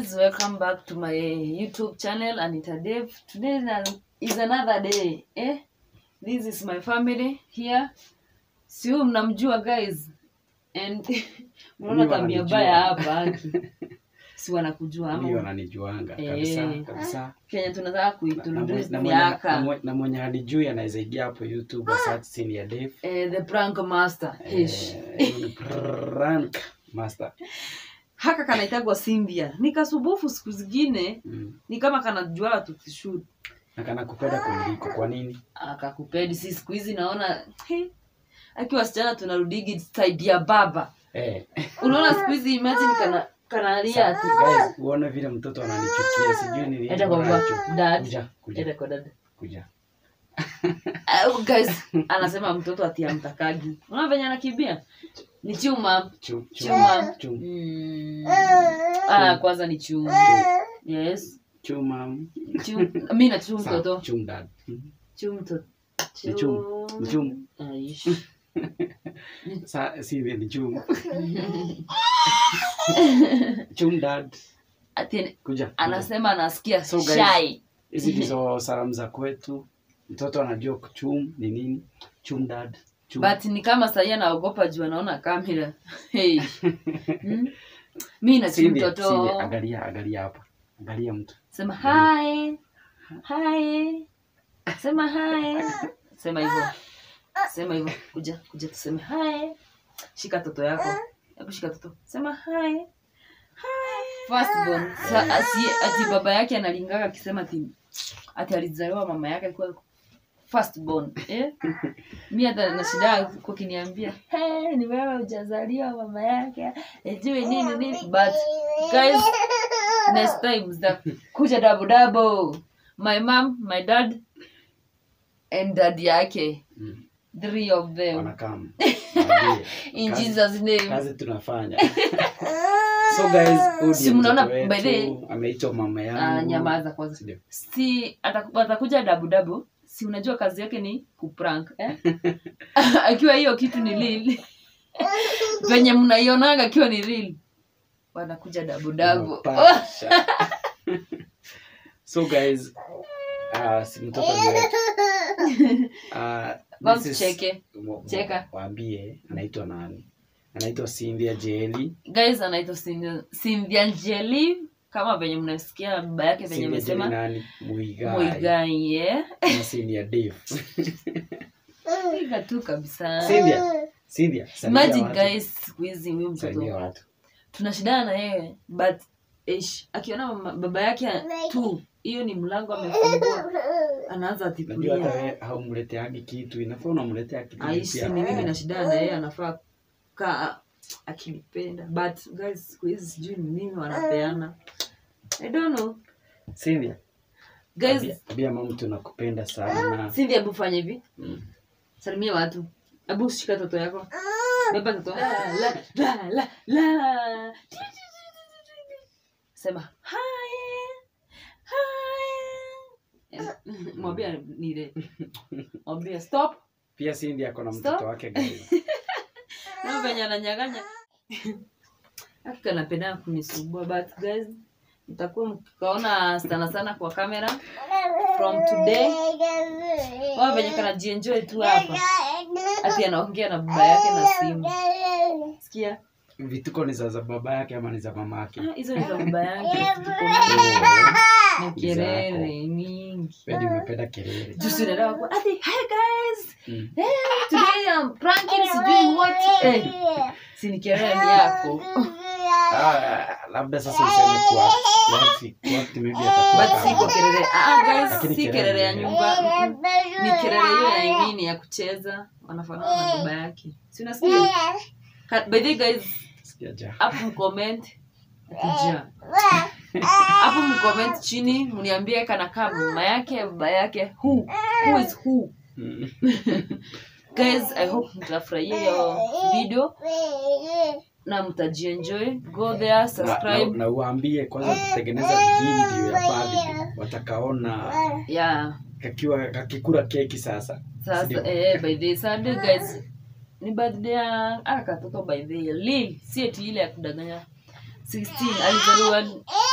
guys welcome back to my youtube channel anita Dave. today is an- is another day eh? this is my family here si huyu mnamjua guys and mnaona Mimi tabia wananijua. baya hapa aki. si wanakujua Mimi ama wananijuanga Eh. kabisa kabisa kenya tunataka Na- na kuitunduzi mwe- na mwenye- miaka na mwe- na mwenye hanijui anaweza ingia hapo youtube search senior Dave eh, the prank master Ish. Eh, ni prank master haka kanaitagwa simbia nikasubufu siku zingine Mm. ni kama kanajua tukishoot na kana kupenda kuniliko kwa nini akakupedi si siku hizi naona he, akiwa wasichana tunarudigi side ya baba eh unaona siku hizi imagine kana kanalia ati guys uone vile mtoto ananichukia sijui ni nini Enda kwa baba, anacho- dad. kuja kuja Ende kwa dada. kuja Uh, guys anasema mtoto ati amtakagi unaona venye anakimbia ni chuma Chum, chum, chuma chum, mm. ah, kwanza ni chuma yes chuma chum mi na chum Sawa, mtoto chum dad Mhm. chum mtoto Ni chum, ni chum. Aish. Sa, si ni chum chum dad ati kuja kuja. anasema anasikia So, guys, shy hizi ndizo salamu za kwetu mtoto anajua chum ni nini chum dad chum. but ni kama sahii anaogopa juu anaona kamera hey. hmm? mi na chum Cindy, mtoto Cindy, angalia angalia hapa angalia mtu sema hi hi sema hi sema hivyo sema hivyo kuja kuja tuseme hi shika toto yako hebu shika toto sema hi firstborn Sa, asi, ati baba yake analingaga akisema ati ati alizaliwa mama yake kwa firstborn eh? mi hata na shida kwa kiniambia hey, ni wewe hujazaliwa mama yake ijui nini nini but guys next time zita kuja double double my mom my dad and dad yake Mm. three of them wanakam Waambie, in kazi- jesus name kazi tunafanya so guys huyu Si ndiye mnaona mtoto by the wetu, ameitwa mama Ah, yangu nyamaza kwanza Sindio? si ataku- atakuja dabudabu si unajua kazi yake ni kuprank eh? akiwa hiyo kitu ni lil venye mnaionaga akiwa ni lil wanakuja dabudabu Unapasha. so guys uh, si mtoto ni wetu uh, Basi this is- cheke. wa- Cheka. waambie anaitwa nani anaitwa Cynthia Jeli guys anaitwa Cynthia- Cynthia Njeli kama venye mnasikia baba yake venye Cynthia Jeli amesema nani Muigai mwigai yeah. na Cynthia Dave piga tu kabisa Cynthia Cynthia salimia imagine watu. guys siku hizi huyu salimia mtoto watu tunashindana na yeye but ish, akiona mama- baba yake tu hiyo ni mlango amefungua anaanza najua hata atipulia wewe haumleteagi kitu inafaa unamletea kitu aishi pia. ni mimi nashindana na yeye anafaa kaa akinipenda but guys siku hizi sijui ni nini wanapeana i don't know Cynthia guys ambia- ambia mama tunakupenda sana Cindy hebu fanya hivi Mm. salimia watu hebu shika toto yako beba toto la, la, la, la, la. sema hi hi mwambia nile mwambia stop pia Cynthia ako na Stop. mtoto wake guys na venye ananyaganya hakika napenda kunisumbua but guys mtakuwa mkaona sana sana kwa kamera from today wao venye kanajienjoy tu hapa ati anaongea na baba yake na simu sikia vituko ni za za baba yake ama ni za mama yake Ah, hizo ni za baba yake na kelele mingi Wewe umependa kelele jusi unaelewa kuwa ati hi guys Mm. eh, today I'm pranking sijui what eh, si ni kelele ni yako Ah, labda sasa useme kwa kwa- kwa maybe atakuwa but si kwa kama- kelele ah guys Lakini si kelele kelele ya ni- nyumba mm, ni kelele hiyo ya nini ya kucheza wanafanana na baba yake si unasikia Ka- by the way guys Sikia ja. hapo mcomment akija hapo mcomment chini mniambie kanakaa mama yake baba yake who who is who Mm. guys i hope mtafurahia hiyo video na mtajienjoy go there na, na, subscribe na uambie kwanza tutengeneza video ya birthday watakaona yeah kakiwa kakikula keki sasa sasa Sindio? eh, by the Sunday guys ni birthday ya aka katoto by the lil si eti ile ya kudanganya 16 alizaliwa